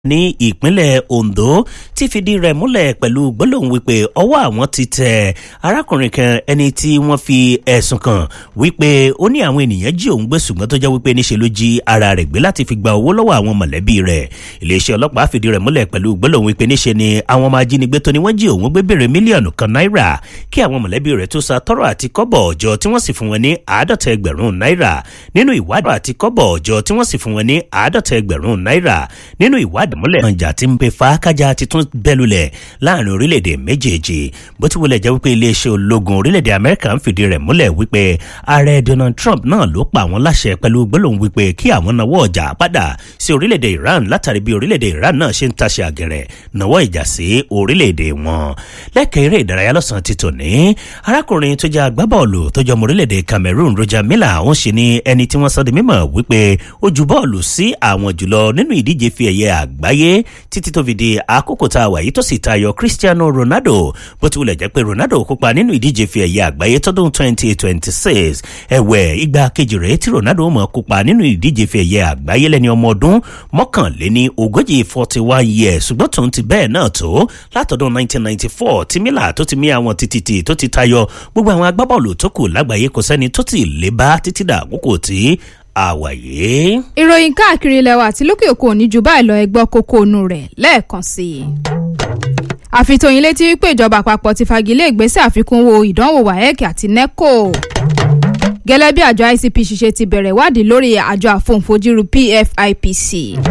ní ìpínlẹ̀ Ondo ti fìdí rẹ̀ múlẹ̀ pẹ̀lú gbólóhùn wípé ọwọ́ àwọn ti tẹ arákùnrin kan ẹni tí wọ́n fi ẹ̀sùn kàn wípé ó ní àwọn ènìyàn jí òun gbé ṣùgbọ́n tó jẹ́ wípé níṣe ló jí ara rẹ̀ gbé láti fi gba owó lọ́wọ́ àwọn mọ̀lẹ́bí rẹ̀ iléeṣẹ́ ọlọ́pàá fìdí rẹ̀ múlẹ̀ pẹ̀lú gbólóhùn wípé níṣe ni àwọn ọmọ ajínigbé tó ní wọ́n jí òun gbé béèrè mílíọ̀nù kan náírà kí àwọn mọ̀lẹ́bí rẹ̀ tó sa tọ́rọ̀ àti kọ́bọ̀ ọjọ́ tí wọ́n sì fún wọn ní àádọ́ta ẹgbẹ̀rún náírà nínú ìwádìí àti kọ́bọ̀ ọjọ́ tí wọ́n sì fún wọn ní àádọ́ta ẹgbẹ̀rún náírà nínú ìwádìí múlẹ̀ ọjà tí ń pe fàákájà ti tún bẹ́lulẹ̀ láàrin orílẹ̀-èdè méjèèjì bó ti wọlé jẹ́ wípé iléeṣẹ́ ológun orílẹ̀-èdè amẹ́ríkà ń fìdí rẹ̀ múlẹ̀ wípé ààrẹ donald trump náà ló pa àwọn láṣẹ pẹ̀lú gbólóhùn wípé kí àwọn nawọ́ ọjà padà sí orílẹ̀-èdè iran látàrí bí orílẹ̀-èdè iran náà ṣe ń taṣe àgẹ̀rẹ̀ nawọ́ ìjà sí orílẹ̀-èdè wọn lẹ́kẹ̀ẹ́ eré ìdárayá lọ́sàn-án ti tòní arákùnrin tó jẹ́ agbábọ́ọ̀lù tó jẹ́ ọmọ orílẹ̀-èdè cameroon roger miller òun sì ni ẹni tí wọ́n sọ di mímọ̀ wípé ó ju bọ́ọ̀lù sí àwọn jùlọ nínú ìdíje fi ẹ̀yẹ àgbáyé títí tó fi di àkókò tá a wà yìí tó sì tayọ cristiano ronaldo bó ti wulẹ̀ jẹ́ pé ronaldo kópa nínú ìdíje fi ẹ̀yẹ àgbáyé tọdún 2026 ẹ̀wẹ̀ ìgbà kejì rẹ̀ tí ronaldo mọ̀ kópa nínú ìdíje fi ẹ̀yẹ àgbáyé lẹ́ni ọmọ ọdún mọ́kànléní ogójì 41 years ṣùgbọ́n tòun ti bẹ́ẹ̀ náà tó látọdún 1994 tí mila tó ti mí àwọn títí tó ti tayọ gbogbo àwọn agbábọ́ọ̀lù tó kù lágbàáyé kò sẹ́ni tó ti lè bá títí dà àkókò tí àwàyé. ìròyìn káàkiri ilẹ̀ wa àti lókè òkun òní ju báyìí lọ ẹgbọ́ kókó inú rẹ̀ lẹ́ẹ̀kan sí i. àfitóyin létí wípé ìjọba àpapọ̀ ti fagilé ìgbésẹ̀ àfikún owó ìdánwò waec àti neco. gẹ́lẹ́ bí àjọ icpc ṣe ti bẹ̀rẹ̀ ìwádìí lórí àjọ àfohùnfojúru pfipc.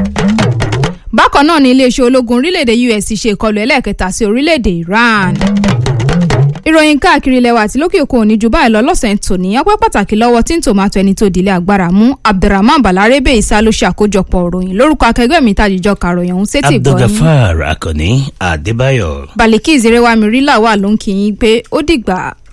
bákan náà ni iléeṣẹ́ ológun orílẹ̀-èdè us ṣe ìkọlù ẹlẹ́ẹ̀kẹta sí orílẹ̀-èdè iran ìròyìn káàkiri ilẹ̀ wa àti lókè òkun òní ju báyìí lọ lọ́sẹ̀ tòní ọpẹ́ pàtàkì lọ́wọ́ tí ń tòmátò ẹni tó dìlé agbára mú abdulrahman balarebe isa ló ṣe àkójọpọ̀ òròyìn lórúkọ akẹgbẹ́ mi tàjíjọ kàròyìn ọ̀hún sétí ìgbọ́ yín. abdulgafar akànní adébáyọ̀. baliki ìzerewami rí làwà ló ń kí yín pé ó dìgbà.